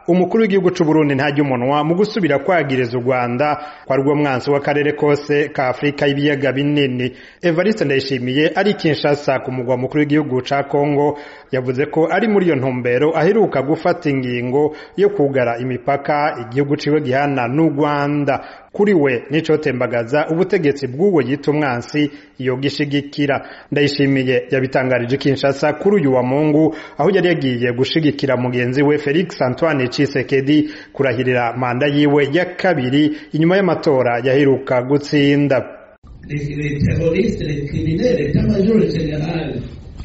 umukuru w'igihugu c'u Burundi ntajya umunwa mu gusubira kwagiriza u Rwanda kwa rwo mwansi w'akarere kose ka Afrika y'ibiyaga binini Evariste Ndayishimiye ari Kinshasa ku mugwa mukuru w'igihugu ca Kongo yavuze ko ari muri iyo ntumbero aheruka gufata ingingo yo kugara imipaka igihugu ciwe gihana n'u Rwanda kuri we nico tembagaza ubutegetsi bw'uwo yita umwansi yogishigikira ndayishimiye yabitangarije Kinshasa kuri uyu wa Mungu aho yari yagiye gushigikira mugenzi we Felix Antoine Tshisekedi kurahirira manda yiwe ya kabiri inyuma y'amatora yaheruka gutsinda les, les terroristes, les criminels, l'état-major général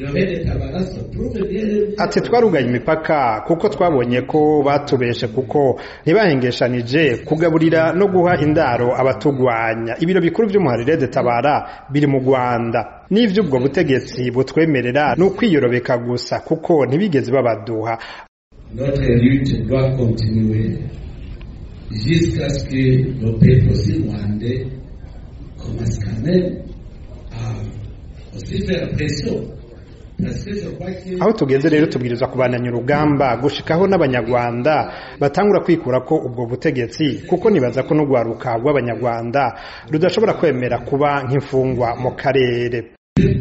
ati twarugaye imipaka kuko twabonye ko batubeshe kuko ntibahengeshanije kugaburira no guha indaro abatugwanya ibiro bikuru by'umuharire de tabara biri mu Rwanda n'ivy'ubwo butegetsi butwemerera ni ukwiyorobeka gusa kuko ntibigeze babaduha notre lutte doit continuer jusqu'à ce que le peuple aussi rwandais commence quand même à aussi faire pression aho tugeze rero tubwirizwa kubandanya urugamba gushikaho n'abanyarwanda batangura kwikura ko ubwo butegetsi kuko nibaza ko n'urwaruka rw'abanyarwanda rudashobora kwemera kuba nk'imfungwa mu karere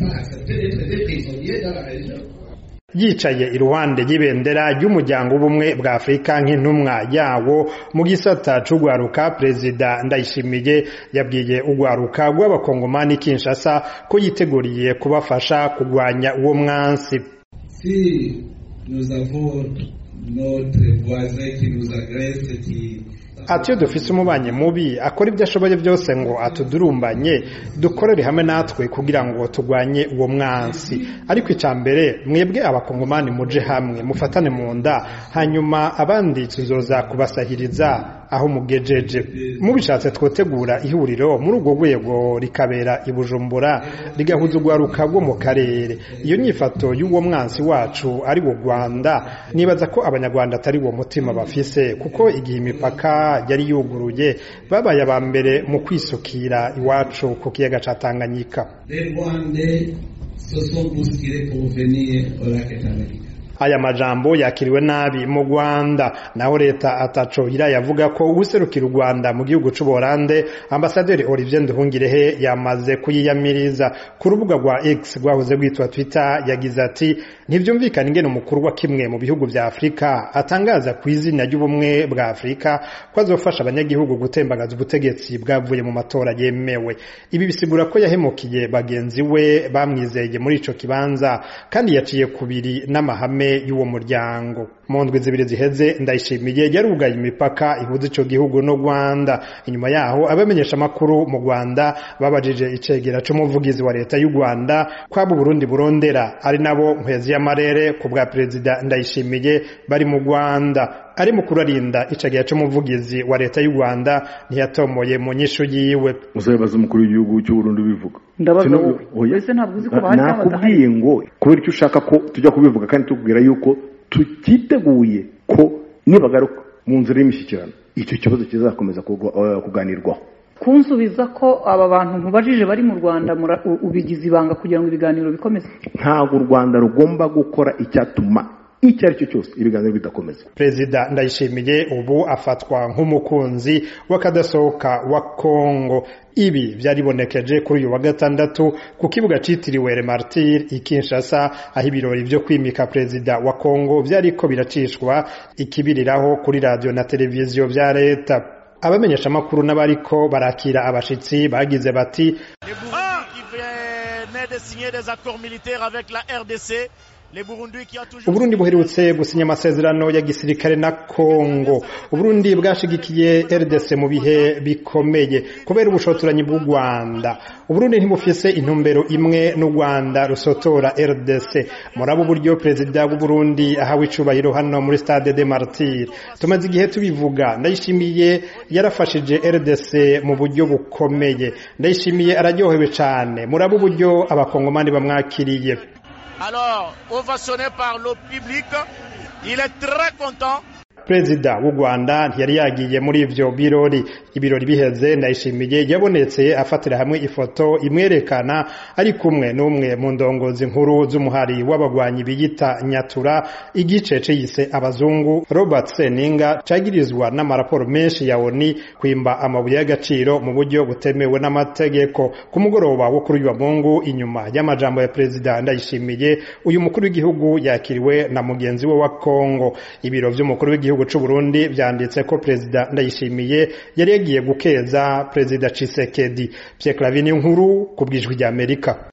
yicaye iruhande y'ibendera ry'umuryango w'ubumwe bwa afurika nk'intumwa yawo mu gisata c'urwaruka perezida ndayishimiye yabwiye urwaruka rw'abakongomani kinshasa ko yiteguriye kubafasha kurwanya uwo mwansi si nous avons notre voisin qui nous agresse qui ati iyo dufise umubanyi mubi akora ibyo ashoboye byose ngo atudurumbanye dukorere hamwe natwe kugira ngo turwanye uwo mwansi ariko icya mbere mwebwe abakongomani muje hamwe mufatane mu nda hanyuma abandi tuzoza kubasahiriza aho mugejeje mubishatse twotegura ihuriro muri urwo rwego rikabera i bujumbura rigahuza urwaruka rwo mu karere iyo nyifato y'uwo mwansi wacu ari wo rwanda nibaza ko abanyarwanda atari uwo mutima bafise kuko igihe imipaka yari yuguruye babaye aba mbere mu kwisukira iwacu ku kiyaga ca tanganyika aya majambo yakiriwe nabi mu Rwanda naho leta ataco irayavuga ko userukira u Rwanda mu gihugu c'u Buholande ambasaderi Olivier Nduhungirehe yamaze kuyiyamiriza ku rubuga rwa X rwahoze rwitwa Twitter yagize ati ntivyumvikana ingene umukuru wa kimwe mu bihugu vya Afrika atangaza ku izina ry'ubumwe bwa Afrika ko azofasha abanyagihugu gutembagaza ubutegetsi bwavuye mu matora yemewe ibi bisigura ko yahemukiye bagenzi we bamwizeye muri ico kibanza kandi yaciye kubiri n'amahame y'uwo muryango mu ndwi zibiri ziheze ndayishimiye yarugaye imipaka ihuza ico gihugu no Rwanda inyuma yaho abamenyesha makuru mu Rwanda babajije icegera c'umuvugizi wa leta y'u Rwanda kwabo Burundi burondera ari nabo nkwezi y'amarere ku bwa perezida ndayishimiye bari mu Rwanda ari mukuru arinda icegera c'umuvugizi wa leta y'u Rwanda ntiyatomoye mu nyishu yiwe uzabaza umukuru w'igihugu cy'u Burundi bivuga ndabaza wowe ese ntabwo uzi ko bahari nakubwiye ngo kubera icyo ushaka ko tujya kubivuga kandi tubwira yuko tutiteguye ko nibagaruka mu nzira y'imishyikirano icyo kibazo kizakomeza kuganirwaho kunsubiza ko aba bantu nkubajije bari mu rwanda ubigize ibanga kugira ngo ibiganiro bikomeze ntabwo u rwanda rugomba gukora icyatuma icyo ari cyo cyose ibiganiro bidakomeza perezida ndayishimiye ubu afatwa nk'umukunzi w'akadasohoka wa kongo ibi byaribonekeje kuri uyu wa gatandatu ku kibuga citiriwe Remartir i Kinshasa aho ibirori byo kwimika perezida wa Kongo byariko biracishwa ikibiriraho kuri radio na televiziyo vya leta abamenyesha makuru n'abariko barakira abashitsi bagize bati Uburundi buherutse gusinya amasezerano ya gisirikare na Kongo Uburundi bwashigikiye RDC mu bihe bikomeye kubera ubushotoranyi bw'u Rwanda Uburundi ntibufise intumbero imwe n'u Rwanda rusotora RDC murabo uburyo perezida w'u Burundi ahawe icubahiro hano muri Stade de Martyr tumaze igihe tubivuga ndayishimiye yarafashije RDC mu buryo bukomeye ndayishimiye araryohewe cane murabo uburyo abakongomani bamwakiriye alors ovationné par le public. Il est très content. perezida w'u rwanda ntiyari yagiye muri ivyo birori ibirori biheze ndayishimiye yabonetse afatira hamwe ifoto imwerekana ari kumwe n'umwe mu ndongozi nkuru z'umuhari w'abagwanyi biyita nyatura igice ciyise abazungu robert seninga cagirizwa n'amaraporo menshi ya oni kwimba amabuye y'agaciro mu buryo butemewe n'amategeko ku mugoroba wo kuri uyu mungu inyuma y'amajambo ya perezida ndayishimiye uyu mukuru w'igihugu yakiriwe na mugenzi we wa kongo ibiro vy'umukuru w'igihugu c'u Burundi vyanditse ko perezida ndayishimiye yari yagiye gukeza perezida Tshisekedi Pierre Clavin nkuru ku bwijwi rya Amerika